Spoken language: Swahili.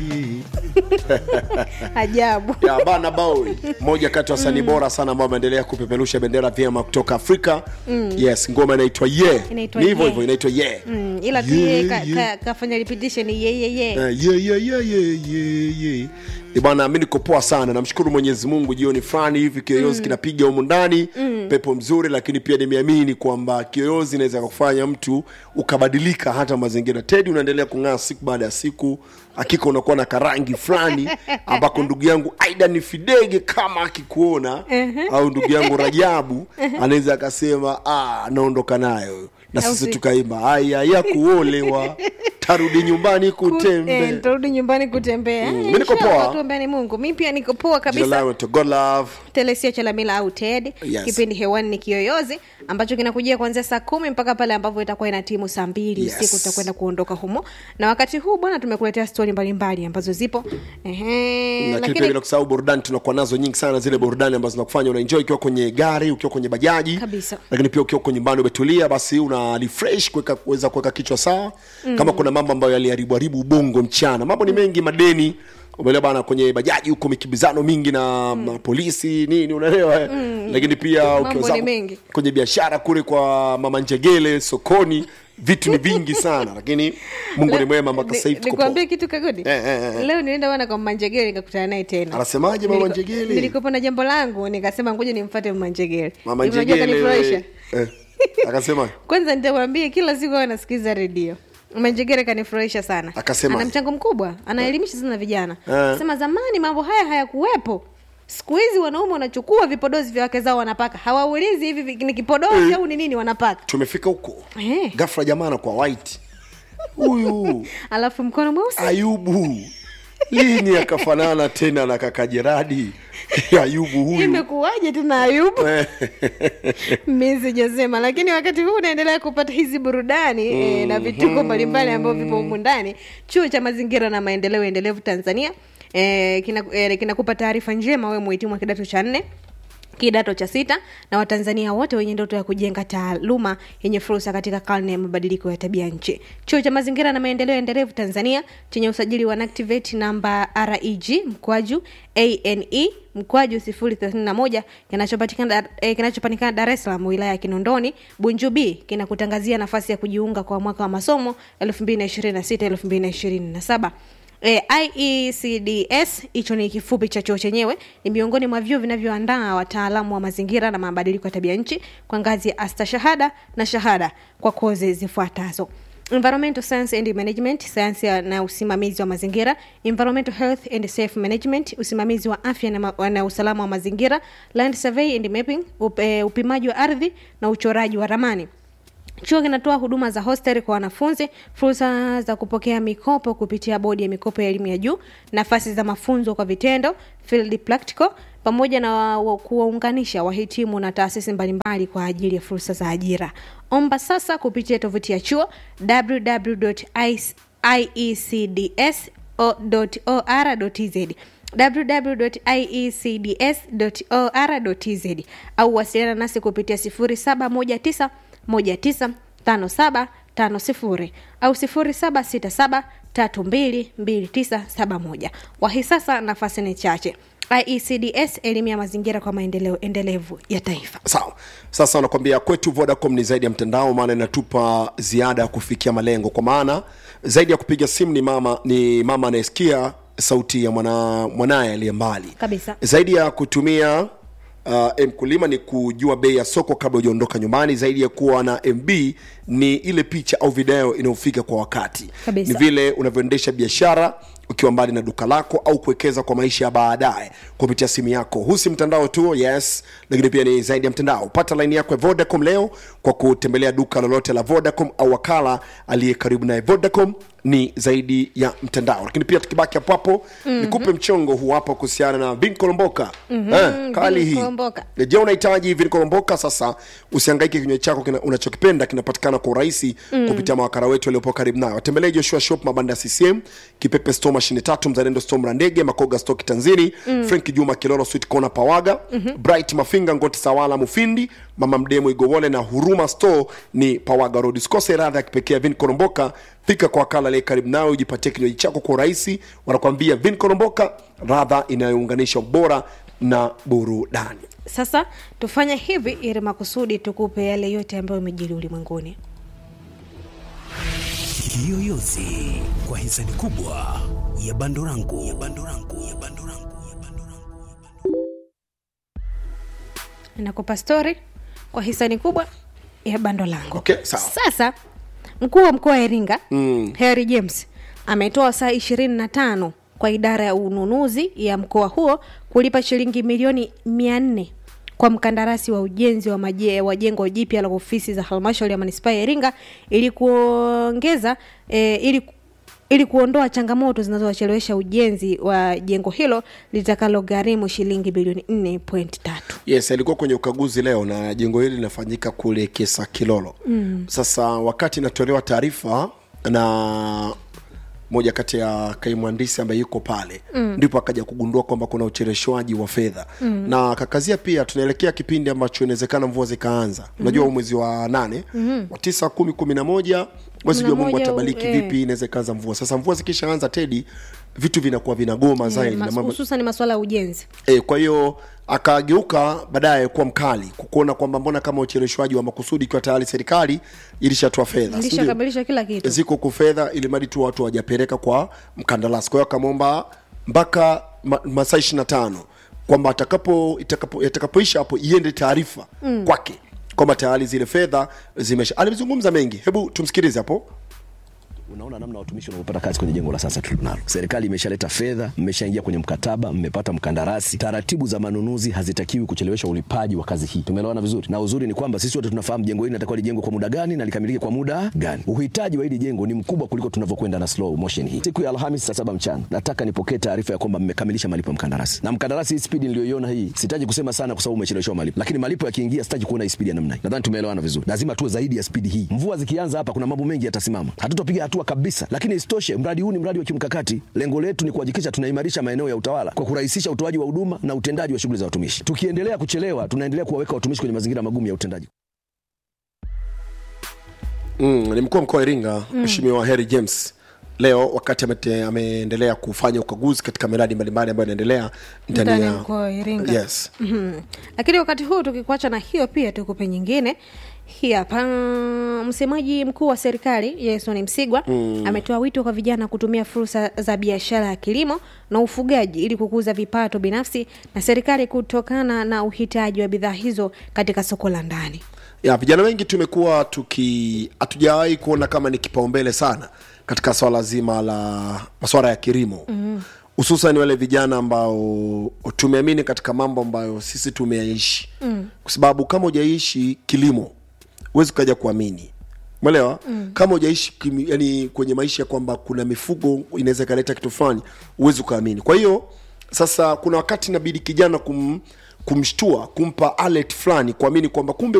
ajabu ya Burna Boy, moja kati ya wasanii bora sana ambao wameendelea kupeperusha bendera vyema kutoka Afrika. Yes, ngoma inaitwa Ye. Inaitwa Ni hivyo Ye. hivyo inaitwa Ye. mm, ila tu Yeah, yeye ka, yeah. ka, kafanya repetition yeyeye Eh, ye, ye, ye, ye, ye, ye. Eh, bwana mi niko poa sana namshukuru mwenyezi mungu jioni fulani hivi kiyoyozi kinapiga humu ndani pepo mzuri lakini pia nimeamini kwamba kiyoyozi inaweza kufanya mtu ukabadilika hata mazingira tedi unaendelea kung'aa siku baada ya siku hakika unakuwa na karangi fulani ambako ndugu yangu aida ni fidege kama akikuona au ndugu yangu rajabu anaweza akasema "Ah, naondoka nayo na Au sisi si- tukaimba aya ya kuolewa tarudi nyumbani kutembe Eh, turudi nyumbani kutembea Mm, Eh, mi niko inshallah, poa. tuombeane mungu mi pia niko poa Jina kabisa langu to God love. telesio chalamila au ted Yes. kipindi hewani ni kiyoyozi ambacho kinakujia kuanzia saa kumi mpaka pale ambavyo itakuwa ina timu saa mbili Yes. usiku tutakwenda kuondoka humo na wakati huu bwana tumekuletea stori mbalimbali ambazo zipo Ehe, lakini pia lakini bila kusahau burudani tunakuwa nazo nyingi sana zile burudani ambazo zinakufanya unaenjoy ukiwa kwenye gari ukiwa kwenye bajaji Kabisa. lakini pia ukiwa uko nyumbani umetulia basi una refresh kuweka kuweza kuweka kichwa sawa kama kuna mambo ambayo yaliharibu haribu ubongo mchana mambo ni mengi madeni umeelewa bana kwenye bajaji huko mikibizano mingi na mm. polisi nini unaelewa eh? lakini pia Mambo ukiwa ni zako mengi. kwenye biashara kule kwa mama njegele sokoni vitu ni vingi sana lakini mungu ni mwema mpaka sasa hivi tuko poa. nikuambia kitu kagodi Eh, eh, eh. leo nilienda bwana kwa manjegere nikakutana naye tena anasemaje mama Niliko- njegele nilikopo na jambo langu nikasema ngoja nimfate mama njegere mama Hivi unajua njegele kanifurahisha eh, akasema kwanza nitakwambia kila siku awe nasikiliza redio manjegere kanifurahisha sana Akasema? ana mchango mkubwa anaelimisha sana vijana Eh. sema zamani mambo haya hayakuwepo siku hizi wanaume wanachukua vipodozi vya wake zao wanapaka hawaulizi hivi vi- ni kipodozi au ni nini wanapaka tumefika huko Eh. gafra jamaa anakuwa white huyu alafu mkono mweusi ayubu lini akafanana tena na kaka jeradi ayubu huyu imekuwaje tena ayubu mi sijasema lakini wakati huu unaendelea kupata hizi burudani e, na vituko mbalimbali ambavyo vipo humu ndani chuo cha mazingira na maendeleo endelevu tanzania e, kinakupa e, kinakupa taarifa njema wewe muhitimu wa kidato cha nne kidato cha sita na watanzania wote wenye ndoto ya kujenga taaluma yenye fursa katika karne ya mabadiliko ya tabia nchi chuo cha mazingira na maendeleo endelevu tanzania chenye usajili wa NACTIVATE namba reg mkwaju ane mkwaju 031 kinachopatikana Dar- eh, kinachopatikana dar es salaam wilaya ya kinondoni bunju b kinakutangazia nafasi ya kujiunga kwa mwaka wa masomo 2026 2027 E, iecds hicho ni kifupi cha chuo chenyewe ni miongoni mwa vyuo vinavyoandaa wataalamu wa mazingira na mabadiliko ya tabia nchi kwa ngazi ya astashahada na shahada kwa kozi zifuatazo environmental science and management sayansi ya- na usimamizi wa mazingira environmental health and safe management usimamizi wa afya na, ma- na usalama wa mazingira land survey and mapping up, eh, upimaji wa ardhi na uchoraji wa ramani chuo kinatoa huduma za hostel kwa wanafunzi fursa za kupokea mikopo kupitia bodi ya mikopo ya elimu ya juu nafasi za mafunzo kwa vitendo field practical pamoja na wa- wa- kuwaunganisha wahitimu na taasisi mbalimbali kwa ajili ya fursa za ajira omba sasa kupitia tovuti ya chuo www.iecds.or.tz www.iecds.or.tz au wasiliana nasi kupitia 0719 195750 au 0767322971 wahi sasa nafasi ni chache iecds elimu ya mazingira kwa maendeleo endelevu ya taifa sawa sasa wanakwambia kwetu vodacom ni zaidi ya mtandao maana inatupa ziada ya kufikia malengo kwa maana zaidi ya kupiga simu ni mama ni mama anayesikia sauti ya mwana, mwanaye aliye mbali Kabisa. zaidi ya kutumia uh, mkulima ni kujua bei ya soko kabla hujaondoka nyumbani zaidi ya kuwa na mb ni ile picha au video inayofika kwa wakati Kabisa. ni vile unavyoendesha biashara ukiwa mbali na duka lako au kuwekeza kwa maisha ya baadaye kupitia simu yako huu si mtandao tu yes lakini pia ni zaidi ya mtandao pata laini yako ya vodacom leo kwa kutembelea duka lolote la vodacom au wakala aliye karibu naye vodacom ni zaidi ya mtandao lakini pia tukibaki hapo hapo mm-hmm. nikupe mchongo huu hapa kuhusiana na vinkolomboka mm-hmm. eh, kali hii Vinkolomboka. je unahitaji vinkolomboka sasa usiangaike kinywa chako kina, unachokipenda kinapatikana kwa urahisi mm. kupitia mawakala wetu waliopo karibu nayo watembelee joshua shop mabanda ya ccm kipepe store mashine tatu mzalendo storm la ndege makoga stoki tanzini mm. frank juma kilolo sweet kona pawaga mm-hmm. bright mafinga ngoti sawala mufindi mama mdemo igowole na huruma store ni pawaga road usikose radha ya kipekee ya vin koromboka fika kwa wakala aliye karibu nawe ujipatie kinywaji chako kwa urahisi wanakwambia vin koromboka radha inayounganisha ubora na burudani sasa tufanye hivi ili makusudi tukupe yale yote ambayo umejiri ulimwenguni Kiyoyozi kwa hisani kubwa ya Bandorangu ya Bandorangu ya Bandorangu ya Bandorangu. nakupa stori kwa hisani kubwa ya bando langu Okay, sawa. sasa mkuu wa mkoa wa iringa mm. harry james ametoa saa ishirini na tano kwa idara ya ununuzi ya mkoa huo kulipa shilingi milioni mia nne kwa mkandarasi wa ujenzi wa, maje, wa jengo jipya la ofisi za halmashauri ya manispaa ya iringa ili kuongeza e, ili ili kuondoa changamoto zinazowachelewesha ujenzi wa jengo hilo litakalogharimu shilingi bilioni 4.3 yes alikuwa kwenye ukaguzi leo na jengo hili linafanyika kule kesa kilolo mm. sasa wakati inatolewa taarifa na moja kati ya kaimwandisi ambaye yuko pale mm. ndipo akaja kugundua kwamba kuna ucheleshwaji wa fedha mm. na kakazia pia tunaelekea kipindi ambacho inawezekana mvua zikaanza mm-hmm. unajua mwezi wa nane mm-hmm. wa tisa kumi kumi na moja mwezi jua mungu moja, atabaliki eh. vipi inaweza ikaanza mvua sasa mvua zikishaanza tedi vitu vinakuwa vinagoma zaidi na mambo hususan masuala ya ujenzi e, kwa hiyo akageuka baadaye kuwa mkali kukuona kwamba mbona kama ucheleshwaji wa makusudi ikiwa tayari serikali ilishatoa fedha si ndio? ilishakamilisha kila kitu ziko ku fedha ili mradi tu watu wajapeleka kwa mkandarasi kwa hiyo akamwomba mpaka ma, masaa ishiri na tano kwamba atakapo itakapo- yatakapoisha hapo iende taarifa mm. kwake kwamba tayari zile fedha zimesha alizungumza mengi hebu tumsikilize hapo unaona namna watumishi wanavyopata kazi kwenye jengo la sasa tulilonalo. Serikali imeshaleta fedha, mmeshaingia kwenye mkataba, mmepata mkandarasi. Taratibu za manunuzi hazitakiwi kuchelewesha ulipaji wa kazi hii. Tumeelewana vizuri, na uzuri ni kwamba sisi wote tunafahamu jengo hili linatakiwa lijengwe kwa muda gani na likamilike kwa muda gani. Uhitaji wa hili jengo ni mkubwa kuliko tunavyokwenda na slow motion hii. Siku ya Alhamisi saa saba mchana nataka nipokee taarifa ya kwamba mmekamilisha malipo ya mkandarasi, na mkandarasi, hii spidi niliyoiona hii, sitaji kusema sana kwa sababu umecheleweshwa malipo, lakini malipo yakiingia, sitaji kuona hii spidi ya namna hii. Nadhani tumeelewana vizuri, lazima tuwe zaidi ya spidi hii. Mvua zikianza hapa, kuna mambo mengi yatasimama, hatutapiga hatua kabisa. Lakini isitoshe, mradi huu ni mradi wa kimkakati. Lengo letu ni kuhakikisha tunaimarisha maeneo ya utawala kwa kurahisisha utoaji wa huduma na utendaji wa shughuli za watumishi. Tukiendelea kuchelewa, tunaendelea kuwaweka watumishi kwenye mazingira magumu ya utendaji. mm, ni mkuu wa mkoa wa iringa mheshimiwa harry james leo wakati amete, ameendelea kufanya ukaguzi katika miradi mbalimbali ambayo inaendelea ndani Ndani ya ya mkoa wa Iringa. yes Mhm. lakini wakati huu tukikuacha na hiyo pia tukupe nyingine hii hapa msemaji mkuu wa serikali jason msigwa mm. ametoa wito kwa vijana kutumia fursa za biashara ya kilimo na ufugaji ili kukuza vipato binafsi na serikali kutokana na uhitaji wa bidhaa hizo katika soko la ndani ya vijana wengi tumekuwa tuki hatujawahi kuona kama ni kipaumbele sana katika swala zima la maswala ya kilimo hususan wale vijana ambao tumeamini katika mambo ambayo sisi tumeyaishi mm. kwa sababu kama hujaishi kilimo huwezi ukaja kuamini mwelewa mm. kama hujaishi kimi- yani kwenye maisha kwamba kuna mifugo inaweza ikaleta kitu fulani huwezi ukaamini kwa hiyo sasa kuna wakati inabidi kijana kum, kumshtua kumpa alert fulani kuamini kwamba kumbe